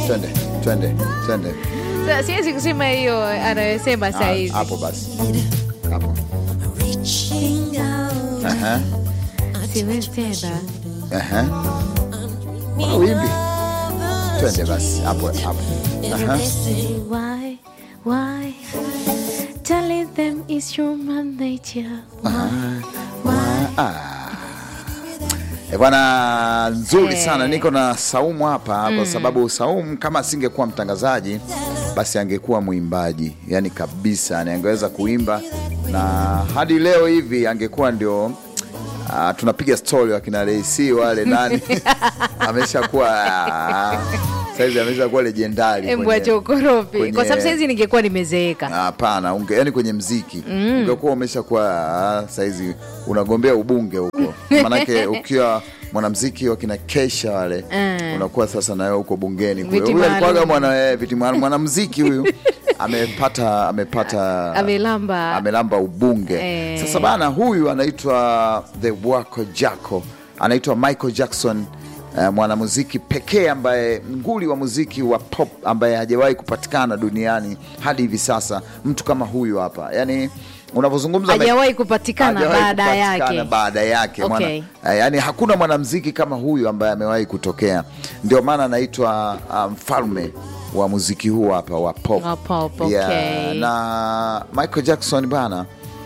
twende twende twende Sasa siwezi kusema hiyo anayosema Ah, sahizi. hapo basi hapo Aha, Siwezi tena. aha. Mbona wimbi twende basi hapo hapo Aha. Why, why? Telling them it's human nature. Why, why? Ah. Eh, bwana nzuri Eh. sana niko na Saumu hapa kwa sababu Saumu kama asingekuwa mtangazaji basi angekuwa mwimbaji yani kabisa, yani angeweza kuimba na hadi leo hivi angekuwa ndio ah, tunapiga stori wakina Reisi wale nani ameshakuwa ah, saizi ameshakuwa lejendari Embu kwenye- acha ukorofi. kwenye- Kwa sababu saizi ningekuwa nimezeeka. Hapana, unge, yani kwenye mziki ungekuwa umeshakuwa ah, saizi unagombea ubunge huko, maanake ukiwa mwanamziki wakina Kesha wale unakuwa sasa nawe huko bungeni kule. Viti Huyu alikuwaga maalum. mwana eh, viti maalum mwanamziki huyu amepata amepata Amelamba. amelamba ubunge Eh. sasa bana, huyu anaitwa the Wako Jacko, anaitwa Michael Jackson eh, mwanamuziki pekee ambaye nguli wa muziki wa pop ambaye hajawahi kupatikana duniani hadi hivi sasa. Mtu kama huyu hapa, yani unavyozungumza Hajawahi kupatikana hajawahi baada kupatikana yake. baada yake Okay. mwana, eh, yani hakuna mwanamuziki kama huyu ambaye amewahi kutokea, ndio maana anaitwa ah, mfalme wa muziki huu hapa wa pop. Wa pop, Yeah, okay. na Michael Jackson bana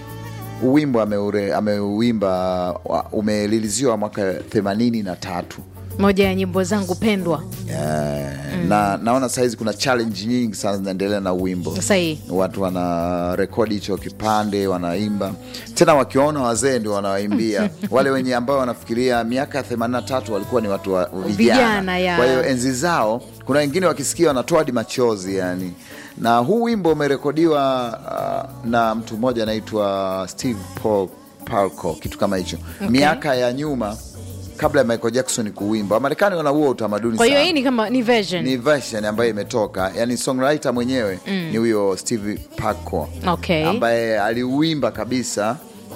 uwimbo ameure- ameuimba wa- umeliliziwa mwaka themanini na tatu Moja ya nyimbo zangu pendwa. yeah. na naona sahizi kuna challenge nyingi sana zinaendelea na uwimbo Sahihi. watu wana rekodi hicho kipande wanaimba tena wakiwaona wazee ndio wanawaimbia wale wenye ambao wanafikiria miaka ya 83 walikuwa ni watu wa vijana Vijana, ya. kwa hiyo enzi zao kuna wengine wakisikia wanatoa hadi machozi yani na huu wimbo umerekodiwa uh, na mtu mmoja anaitwa steve paul palco kitu kama hicho miaka ya nyuma kabla ya michael jackson kuwimba wamarekani wana huo utamaduni Kwa hiyo sana hii ni kama ni version. ni version ambayo imetoka yani songwriter mwenyewe ni huyo steve Paco Okay. ambaye aliuimba kabisa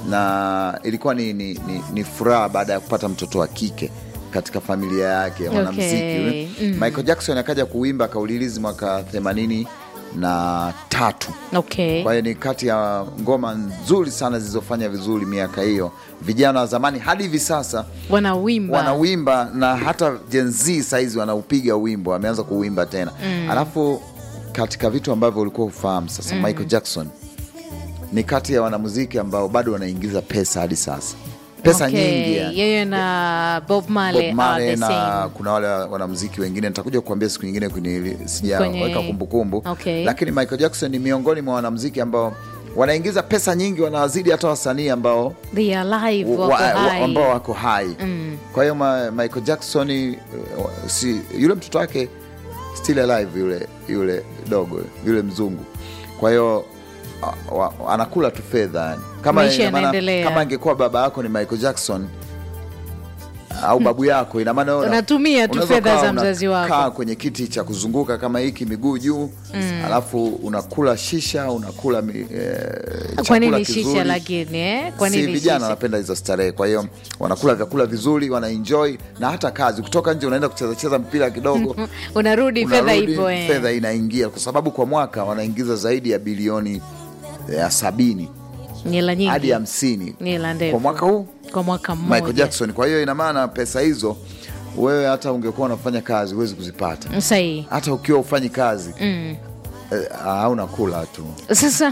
na ilikuwa ni, ni, ni, ni furaha baada ya kupata mtoto wa kike katika familia yake mwanamziki Okay. yule. michael jackson akaja kuimba akaulilizi mwaka themanini na tatu Okay. kwa hiyo ni kati ya ngoma nzuri sana zilizofanya vizuri miaka hiyo vijana wa zamani hadi hivi sasa Wanawimba. wanawimba na hata Gen Z saizi wanaupiga wimbo, wameanza kuwimba tena alafu katika vitu ambavyo ulikuwa ufahamu sasa, Michael Jackson ni kati ya wanamuziki ambao bado wanaingiza pesa hadi sasa, pesa Okay. nyingi yani. Yeye na Bob Marley, Bob Marley are the na same. kuna wale wanamuziki wengine nitakuja kuambia siku nyingine kwenye sijaweka Kwenye- kumbukumbu Okay. lakini Michael Jackson ni miongoni mwa wanamuziki ambao wanaingiza pesa nyingi, wanawazidi hata wasanii ambao They are alive, wa- wako wa- hai. ambao wako hai kwa hiyo ma, Michael Jackson uh, si, yule mtoto wake still alive yule yule dogo yule mzungu kwa hiyo uh, wa- anakula tu fedha yani. kama, Maisha ina maana- yanaendelea. kama angekuwa baba yako ni Michael Jackson au babu yako ina maana wewe una- Unatumia tu unaweza fedha ukawa za mzazi wako. unakaa kwenye kiti cha kuzunguka kama hiki miguu juu alafu unakula shisha unakula mi, eh, Kwa chakula nini kizuri shisha lakini eh? Kwa si nini vijana shisha? wanapenda hizo starehe, kwa hiyo wanakula vyakula vizuri, wanaenjoy na hata kazi. Ukitoka nje unaenda kucheza cheza mpira kidogo, Unarudi fedha unarudi, ipo eh. fedha inaingia, kwa sababu kwa mwaka wanaingiza zaidi ya bilioni ya sabini Nyela hadi nyingi. hamsini Nyela ndefu. kwa mwaka huu Kwa mwaka mmoja. Michael Jackson. Kwa hiyo ina maana pesa hizo wewe hata ungekuwa unafanya kazi huwezi kuzipata, Sahihi. hata ukiwa ufanyi kazi mm. hauna kula tu Sasa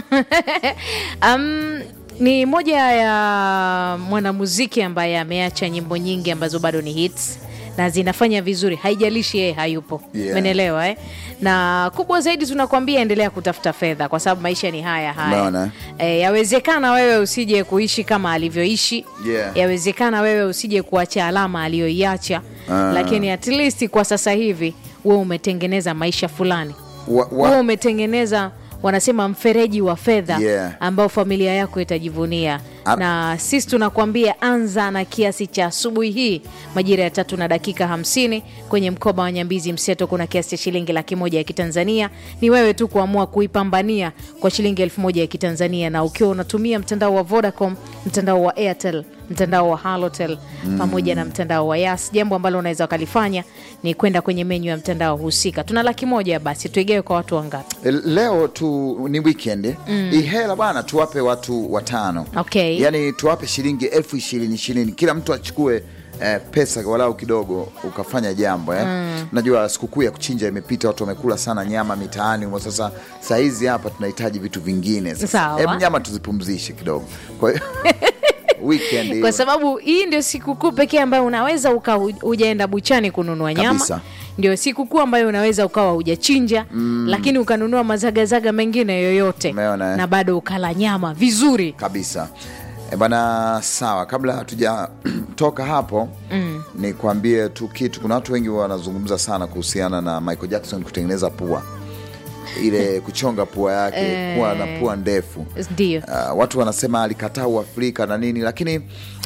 um, ni moja ya mwanamuziki ambaye ameacha nyimbo nyingi ambazo bado ni hits na zinafanya vizuri, haijalishi yeye hayupo. Yeah. Umeelewa eh? Na kubwa zaidi tunakwambia endelea kutafuta fedha, kwa sababu maisha ni haya haya. Umeona? E, yawezekana wewe usije kuishi kama alivyoishi Yeah. yawezekana wewe usije kuacha alama aliyoiacha Ah. lakini at least kwa sasa hivi wewe umetengeneza maisha fulani wa, wa, wewe umetengeneza wanasema mfereji wa fedha Yeah. ambao familia yako itajivunia A- na sisi tunakuambia anza na kiasi cha asubuhi hii majira ya tatu na dakika hamsini kwenye mkoba wa Nyambizi Mseto kuna kiasi cha shilingi laki moja ya Kitanzania. Ni wewe tu kuamua kuipambania kwa shilingi elfu moja ya Kitanzania, na ukiwa unatumia mtandao wa Vodacom, mtandao wa Airtel, mtandao wa Halotel pamoja na mtandao wa Yas, jambo ambalo unaweza ukalifanya ni kwenda kwenye menyu ya mtandao husika. Tuna laki moja, basi tuigawe kwa watu wangapi? leo tu ni weekend hii hela bwana tuwape watu watano Okay. yaani tuwape shilingi elfu ishirini ishirini kila mtu achukue eh, pesa walau kidogo ukafanya jambo eh. Najua sikukuu ya kuchinja imepita, watu wamekula sana nyama mitaani humo. Sasa saa hizi hapa tunahitaji vitu vingine. Sasa Sawa. hebu nyama tuzipumzishe kidogo, kwa hiyo weekend hiyo. kwa sababu hii ndio sikukuu pekee ambayo unaweza uka hujaenda buchani kununua nyama Kabisa. ndio sikukuu ambayo unaweza ukawa hujachinja lakini ukanunua mazagazaga mengine yoyote Umeona, eh? na bado ukala nyama vizuri kabisa e bana sawa kabla hatujatoka hapo mm. nikwambie tu kitu kuna watu wengi wanazungumza sana kuhusiana na michael jackson kutengeneza pua ile kuchonga pua yake kuwa na pua ndefu ndio Uh, watu wanasema alikataa uafrika na nini lakini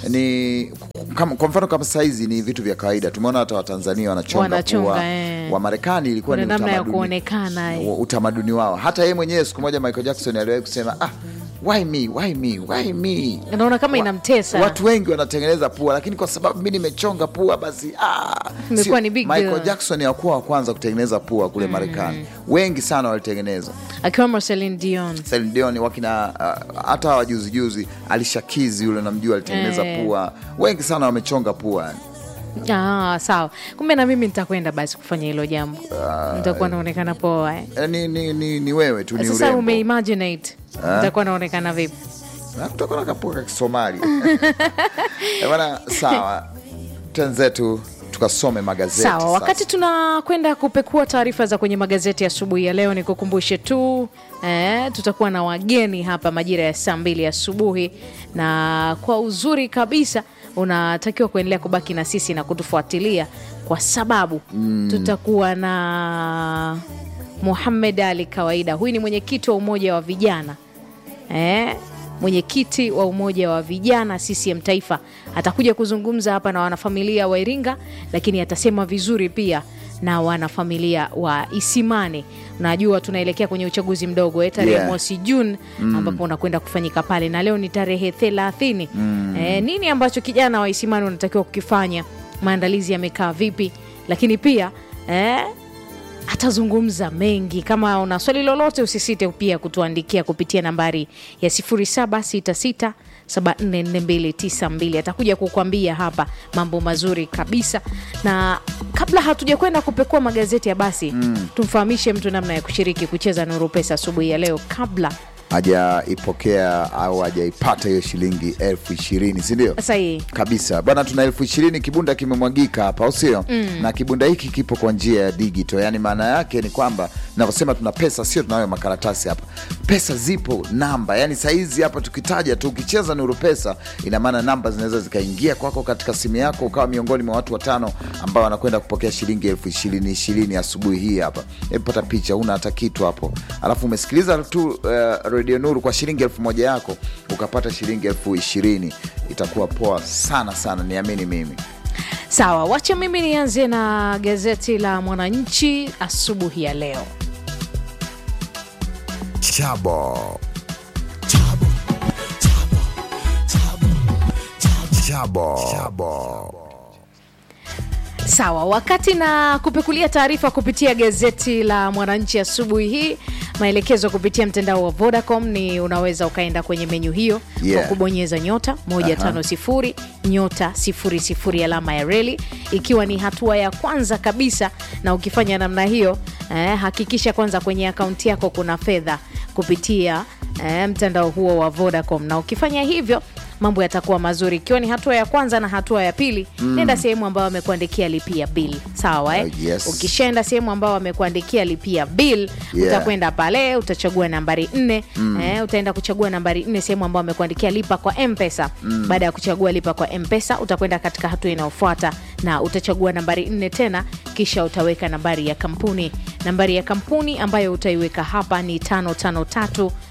ni kama, kwa mfano kama saizi ni vitu vya kawaida tumeona hata watanzania wanachonga, Wanachonga, pua eh. wa marekani ilikuwa Kuna ni namna ya utamaduni- kuonekana, eh. wa- utamaduni wao hata yeye mwenyewe siku moja michael jackson aliwahi kusema ah, why me, why me, why me? naona kama Wa- inamtesa Watu wengi wanatengeneza pua, lakini kwa sababu mi nimechonga pua basi ah, Imekuwa sio- ni big Michael deal. Jackson hakuwa wa kwanza kutengeneza pua kule Marekani, wengi sana walitengeneza. akiwemo Celine Dion Celine Dion wakina uh, hata wajuzi juzi alishakizi yule namjua alitengeneza Eh. pua, wengi sana wamechonga pua. ah, sawa kumbe na mimi nitakwenda basi kufanya hilo jambo nitakuwa naonekana poa eh. Eh, Ni, ni, ni, ni wewe tu, ni sasa urembo. umeimaginate nitakuwa naonekana vipi Na kutakuwa na kapua ka Kisomali Eh, bana, sawa, twenzetu tukasome magazeti Sawa, sasa. wakati tunakwenda kupekua taarifa za kwenye magazeti asubuhi ya leo, nikukumbushe tu eh, tutakuwa na wageni hapa majira ya saa mbili asubuhi, na kwa uzuri kabisa unatakiwa kuendelea kubaki na sisi na kutufuatilia kwa sababu tutakuwa na Muhamed Ali Kawaida. Huyu ni mwenyekiti wa umoja wa vijana eh, mwenyekiti wa umoja wa vijana CCM Taifa atakuja kuzungumza hapa na wanafamilia wa Iringa, lakini atasema vizuri pia na wanafamilia wa Isimani. Najua tunaelekea kwenye uchaguzi mdogo eh, tarehe Yeah. mosi Juni ambapo unakwenda kufanyika pale, na leo ni tarehe thelathini. Eh, nini ambacho kijana wa Isimani unatakiwa kukifanya? Maandalizi yamekaa vipi? Lakini pia eh, atazungumza mengi. Kama una swali lolote, usisite pia kutuandikia kupitia nambari ya 0766 744292 atakuja kukwambia hapa mambo mazuri kabisa. Na kabla hatuja kwenda kupekua magazeti ya basi, tumfahamishe mtu namna ya kushiriki kucheza Nuru Pesa asubuhi ya leo kabla hajaipokea au hajaipata hiyo shilingi elfu ishirini sindio? sahihi. kabisa bwana, tuna elfu ishirini kibunda kimemwagika hapa, au sio? Na kibunda hiki kipo kwa njia ya digital, yaani maana yake ni kwamba navyosema tuna pesa, sio tunayo makaratasi hapa, pesa zipo namba. Yani sahizi hapa tukitaja tu, ukicheza Nuru Pesa, ina maana namba zinaweza zikaingia kwako katika simu yako, ukawa miongoni mwa watu watano ambao wanakwenda kupokea shilingi elfu ishirini ishirini asubuhi hii hapa. Hebu pata picha, una hata kitu hapo, alafu umesikiliza tu uh, redio Nuru kwa shilingi elfu moja yako ukapata shilingi elfu ishirini itakuwa poa sana sana, niamini mimi. Sawa, wacha mimi nianze na gazeti la Mwananchi asubuhi ya leo. Chabo. Chabo. Chabo. Sawa, wakati na kupekulia taarifa kupitia gazeti la Mwananchi asubuhi hii, maelekezo kupitia mtandao wa Vodacom ni unaweza ukaenda kwenye menyu hiyo Yeah. kwa kubonyeza nyota 150 nyota 00 alama ya reli, ikiwa ni hatua ya kwanza kabisa. Na ukifanya namna hiyo eh, hakikisha kwanza kwenye akaunti yako kuna fedha kupitia eh, mtandao huo wa Vodacom, na ukifanya hivyo mambo yatakuwa mazuri. Ikiwa ni hatua ya kwanza na hatua ya pili, nenda sehemu ambayo wamekuandikia lipia bill, sawa eh? Uh, yes. Ukishaenda sehemu ambayo wamekuandikia lipia bill, Yeah. utakwenda pale utachagua nambari nne eh, utaenda kuchagua nambari nne sehemu ambayo wamekuandikia lipa kwa mpesa baada ya kuchagua lipa kwa mpesa utakwenda katika hatua inayofuata na utachagua nambari nne tena kisha utaweka nambari ya kampuni nambari ya kampuni ambayo utaiweka hapa ni tano tano tatu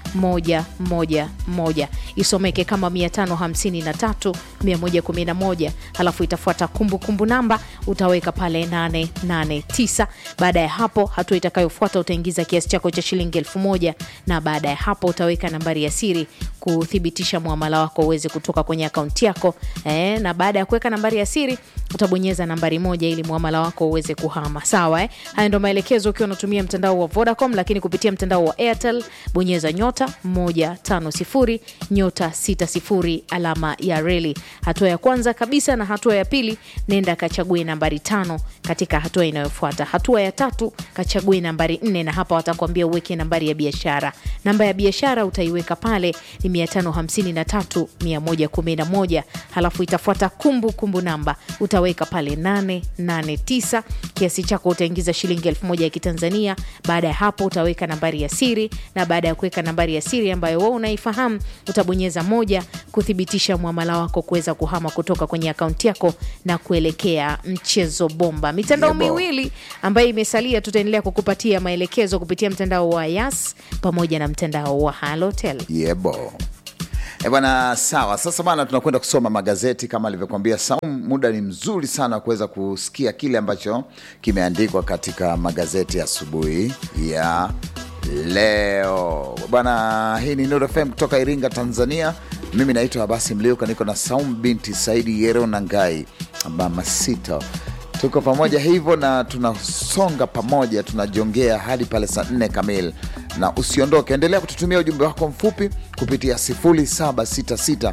moja moja moja isomeke kama 553 111 halafu itafuata kumbukumbu namba utaweka pale 889 baada ya hapo hatua itakayofuata utaingiza kiasi chako cha shilingi elfu moja na baada ya hapo utaweka nambari ya siri kuthibitisha muamala wako uweze kutoka kwenye akaunti yako eh, na baada ya kuweka nambari ya siri utabonyeza nambari moja ili muamala wako uweze kuhama sawa eh? haya ndo maelekezo ukiwa unatumia mtandao wa vodacom lakini kupitia mtandao wa airtel bonyeza nyota 150 nyota 60 alama ya reli hatua ya kwanza kabisa na hatua ya pili nenda kachague nambari tano katika hatua inayofuata hatua ya tatu kachague nambari nne na hapa watakwambia uweke nambari ya biashara namba ya biashara utaiweka pale ni 553 111 halafu itafuata kumbu kumbu namba utaweka pale 889 kiasi chako utaingiza shilingi elfu moja ya kitanzania baada ya hapo utaweka nambari ya siri na baada ya kuweka nambari ya siri ambayo wewe unaifahamu utabonyeza moja kuthibitisha mwamala wako kuweza kuhama kutoka kwenye akaunti yako na kuelekea mchezo bomba mitandao Yebo. miwili ambayo imesalia tutaendelea kukupatia maelekezo kupitia mtandao wa yas pamoja na mtandao wa halotel yebo E bwana, sawa. Sasa bana, tunakwenda kusoma magazeti kama alivyokuambia Saum. Muda ni mzuri sana kuweza kusikia kile ambacho kimeandikwa katika magazeti ya asubuhi ya leo bwana. Hii ni Nuru FM kutoka Iringa, Tanzania. Mimi naitwa Abasi Mliuka, niko na Saum binti Saidi Yero Nangai mama sita tuko pamoja hivyo na tunasonga pamoja, tunajongea hadi pale saa nne kamili, na usiondoke, endelea kututumia ujumbe wako mfupi kupitia 0766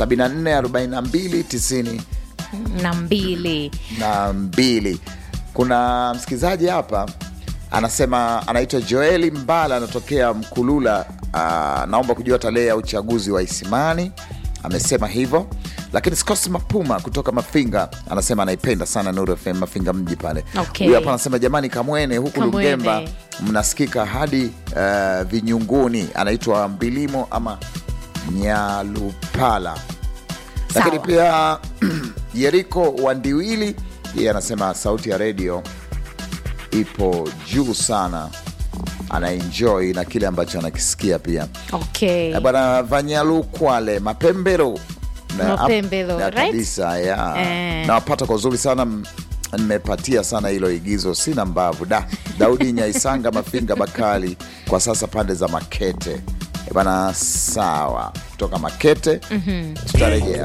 7442 na mbili na mbili. Kuna msikilizaji hapa anasema anaitwa Joeli Mbala, anatokea Mkulula. Aa, naomba kujua tarehe ya uchaguzi wa Isimani. Amesema hivyo, lakini Scos Mapuma kutoka Mafinga anasema anaipenda sana Nuru FM Mafinga mji pale. Okay. Huyu hapa anasema jamani, Kamwene huku Kamwene. Lugemba mnasikika hadi uh, Vinyunguni. Anaitwa Mbilimo ama Nyalupala lakini Sawa. pia Yeriko Wandiwili yeye anasema sauti ya redio ipo juu sana, anaenjoy na kile ambacho anakisikia pia. okay. Eh, Bwana Vanyalu Kwale Mapembero Na- Mapembero, na right? kabisa ya Eh. nawapata kwa uzuri sana m- nimepatia sana hilo igizo, sina mbavu da Daudi Nyaisanga Mafinga Bakali, kwa sasa pande za Makete. Eh, Bana, sawa, kutoka Makete tutarejea.